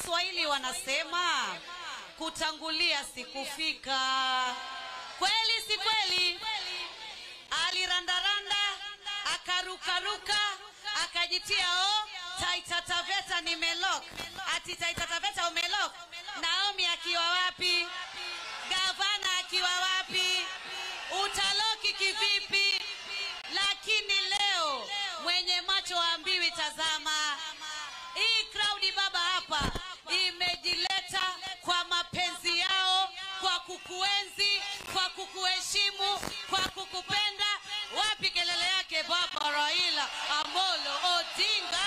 Waswahili wanasema kutangulia sikufika. Kweli si kweli? Alirandaranda, akarukaruka, akajitia o Taita Taveta nimelok. Ati Taita Taveta umelok. Naomi akiwa wapi? Gavana akiwa wapi? Utaloki kivipi? Lakini leo mwenye macho ambiwi tazama. Hii crowd baba hapa imejileta kwa mapenzi yao, kwa kukuenzi, kwa kukuheshimu, kwa kukupenda. Wapi kelele yake baba Raila Amolo Odinga?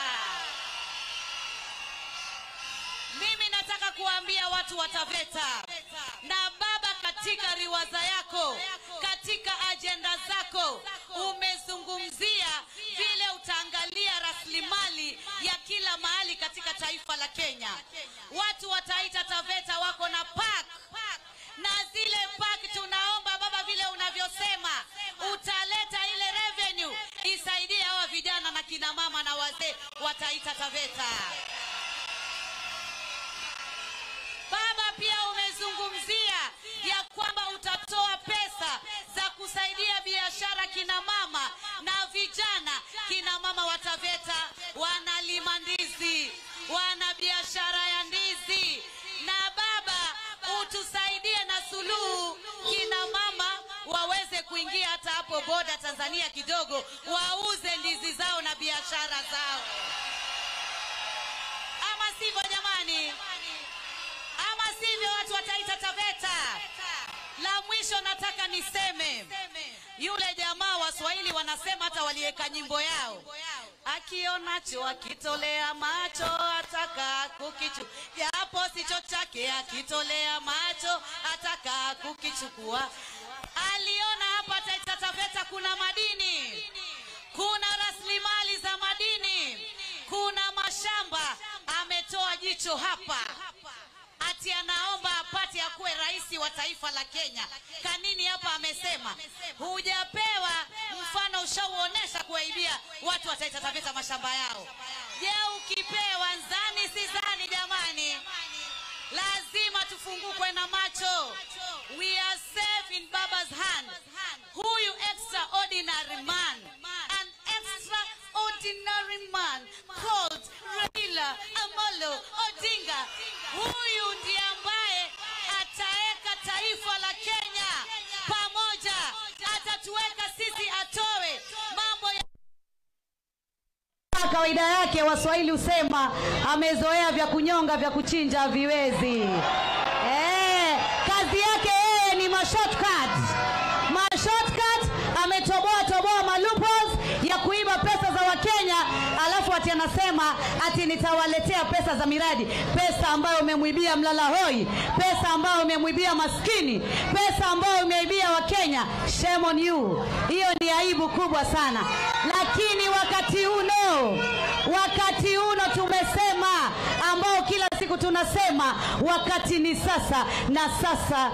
Mimi nataka kuambia watu wa Taveta na baba, katika riwaza yako, katika ajenda zako umezungumzia vile utaangalia rasilimali ya kila mahali katika taifa la Kenya. Watu wa Taita Taveta wako na park na zile park, tunaomba baba, vile unavyosema utaleta ile revenue isaidie hawa vijana na kina mama na wazee wa Taita Taveta. Baba, pia umezungumzia ya kwamba utatoa pesa za kusaidia biashara kina mama na vijana. Kina mama wa Taveta wanalima ndizi, wana biashara ya ndizi, na baba utusaidie na suluhu, kina mama waweze kuingia hata hapo boda Tanzania kidogo, wauze ndizi zao na biashara zao, ama sivyo jamani? ama sivyo watu wa Taita Taveta. La mwisho nataka niseme, yule jamaa Waswahili wanasema hata waliweka nyimbo yao, akionacho akitolea macho ataka kukichu, japo sicho chake, akitolea macho ataka kukichukua. Aliona hapa Taita Taveta kuna madini, kuna rasilimali za madini, kuna mashamba. Ametoa jicho hapa ati anaomba apate akuwe rais wa taifa la Kenya. Kanini hapa amesema hujapewa mfano, ushauonesha kuwaibia watu wa Taita Taveta mashamba yao. Je, ukipewa nzani si zani? Jamani, lazima tufungukwe na macho. We are safe in Baba's hand. Huyu extraordinary man, an extraordinary man called Raila Amolo Odinga. Huyu ndiye ambaye ataweka taifa la Kenya pamoja, atatuweka sisi, atoe mambo ya kawaida yake waswahili husema amezoea vya kunyonga vya kuchinja haviwezi eh, kazi yake yeye ni mashortcut mashortcut ametoboa toboa malupos ya kuiba pesa za wakenya alafu ati anasema ati nitawaletea pesa za miradi pesa ambayo umemwibia mlala hoi pesa ambayo umemwibia maskini pesa ambayo umeibia wakenya shame on you hiyo ni aibu kubwa sana lakini wakati uno wakati uno tumesema ambao kila siku tunasema wakati ni sasa na sasa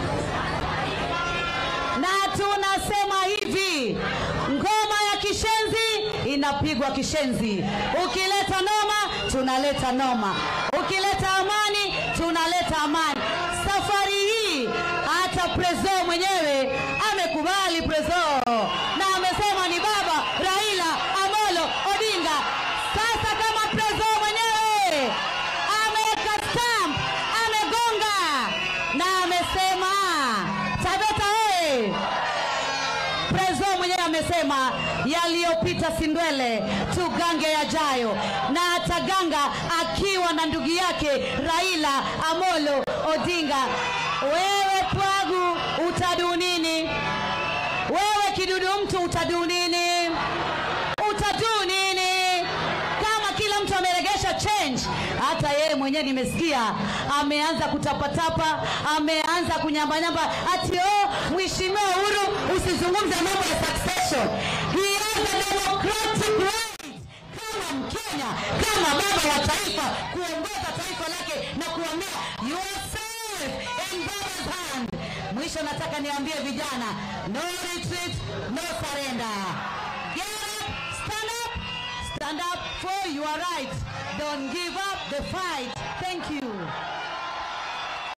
na tunasema hivi ngoma ya kishenzi inapigwa kishenzi ukileta noma tunaleta noma ukileta amani tunaleta amani safari hii hata prezo mwenyewe amekubali prezo na amesema ni baba raila amolo odinga sasa kama prezo mwenyewe ameweka stamp amegonga na amesema tabeta oye prezo mwenyewe amesema yaliyopita si ndwele tugange yajayo na ataganga akiwa na ndugu yake raila amolo odinga wewe pwagu utadu nini wewe kidudu mtu utadu nini utadu nini kama kila mtu ameregesha change hata yeye mwenyewe nimesikia ameanza kutapatapa ameanza kunyambanyamba ati oh mheshimiwa uhuru usizungumze mambo ya succession he has a democratic right kama mkenya kama baba wa taifa kuongoza taifa lake na kuambia you are safe in baba's hand mwisho nataka niambie vijana no retreat no surrender get up stand up stand up for your right. Don't give up the fight. Thank you.